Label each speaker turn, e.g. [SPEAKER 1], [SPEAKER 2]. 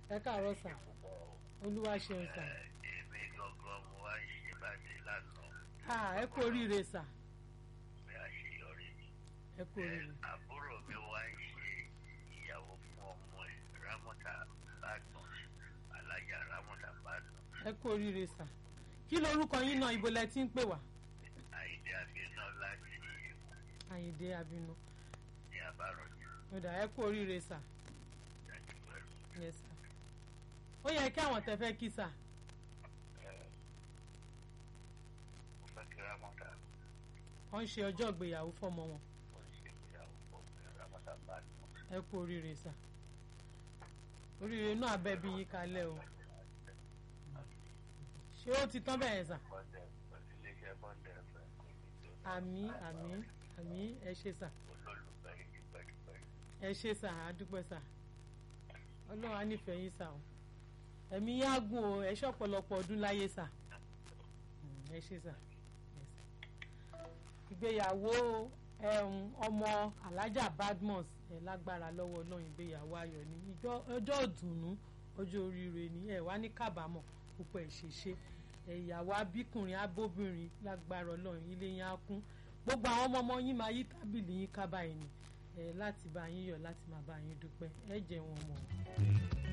[SPEAKER 1] ẹ káàárọ̀ sà olúwa ṣeun sà
[SPEAKER 2] èmi gangan mo wá ṣe bàtí lánàá
[SPEAKER 1] ah ẹ kú oríire sà
[SPEAKER 2] pé àṣeyọrí ni.
[SPEAKER 1] ẹ kú oríire
[SPEAKER 2] àbúrò mi wá ń ṣe ìyàwó fún ọmọ ẹ̀ rámọ́tà bàdàn alájà rámọ́tà bàdàn
[SPEAKER 1] ẹ kú oríire sà kí lorúkọ yín náà ibo lẹ ti ń pè wá
[SPEAKER 2] àìdí àbínà láti
[SPEAKER 1] àyìndé abinu
[SPEAKER 2] ní àbárọ̀jù
[SPEAKER 1] ó dà ẹ kú oríire sà
[SPEAKER 2] láti pẹ̀lú.
[SPEAKER 1] yes sà ó yẹ kí àwọn tẹ fẹ́ kí sà
[SPEAKER 2] mo fẹ́ kí rámọ́tà
[SPEAKER 1] wọ́n ń ṣe ọjọ́ ìgbéyàwó fọ́mọ wọn
[SPEAKER 2] ó ṣe ìyàwó fún ọmọ ẹ̀ rámọ́tà bàdàn.
[SPEAKER 1] ẹ kú oríire sà oríire náà abẹ́ bí yín kalẹ̀ o ṣé ó ti tán bẹ́ẹ̀ sà
[SPEAKER 2] bọ́ndẹ̀ pẹ̀lú iléeṣẹ́ bọ́ndẹ̀ fẹ́ kò ní tó
[SPEAKER 1] àmì àmì àmì ẹ ṣe sà
[SPEAKER 2] olólùfẹ́ yìí pẹ̀lúpẹ̀lú.
[SPEAKER 1] ẹ ṣe sà á dúpẹ́ sà ọlọ́run á nífẹ̀ẹ́ yín sà o ẹ̀mí yá gùn o ẹ ṣe ọ̀pọ̀lọpọ̀ ọdún láyé sà Mm, ẹ ṣe sà Yes. ìgbéyàwó ẹ̀hún ọmọ alájà badmus ẹ̀ lágbára lọ́wọ́ ọlọ́run ìgbéyàwó ayọ̀ ni ìjọ- ọjọ́ ìdùnnú ọjọ́ oríire ni ẹ̀ wá ní kábàámọ̀ púpọ̀ ẹ̀ ṣe ṣe ìyàwó abíkùnrin abóbìnrin lágbára ọlọ́run ilé yín á kún gbogbo àwọn ọmọ ọmọ yín máa yí tábìlì yín ká báyìí ni ẹ láti bá yín yọ̀ láti máa bá yín dúpẹ́ ẹ jẹ́ wọn mọ̀